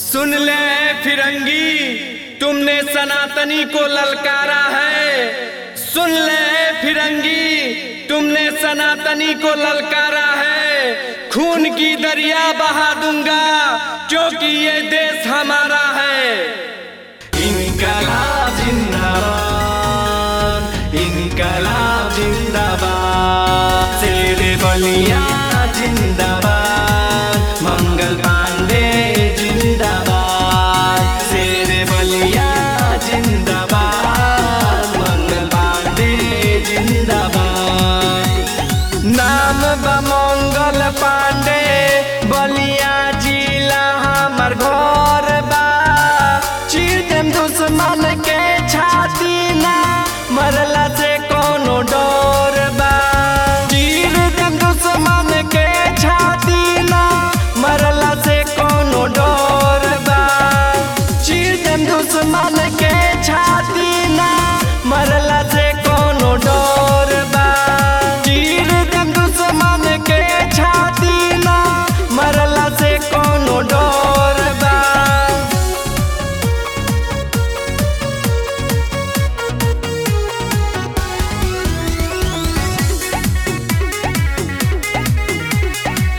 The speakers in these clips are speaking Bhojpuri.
सुन ले फिरंगी तुमने सनातनी को ललकारा है सुन ले फिरंगी तुमने सनातनी को ललकारा है खून की दरिया बहा दूंगा क्योंकि ये देश हमारा है इनकलाब जिंदाबाद इनकलाब जिंदाबाद शेरे बलिया जिंदाबाद मंगल पांडे जिंदाबाद शेरे बलिया जिंदाबाद मंगल पांडे जिंदाबाद नाम बा मंगल पांडे बलिया जिला हमर घर बा चीर देम दुश्मन के छाती ना मरला से कोनो डर बा चीर देम दुश्मन के छाती ना मरला से कोनो डर बा चीर देम दुश्मन के छाती ना मरला से कोनो डर बा चीर देम दुश्मन के छाती ना मरला से कोनो डर बा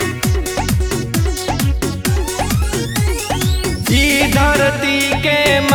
ई धरती के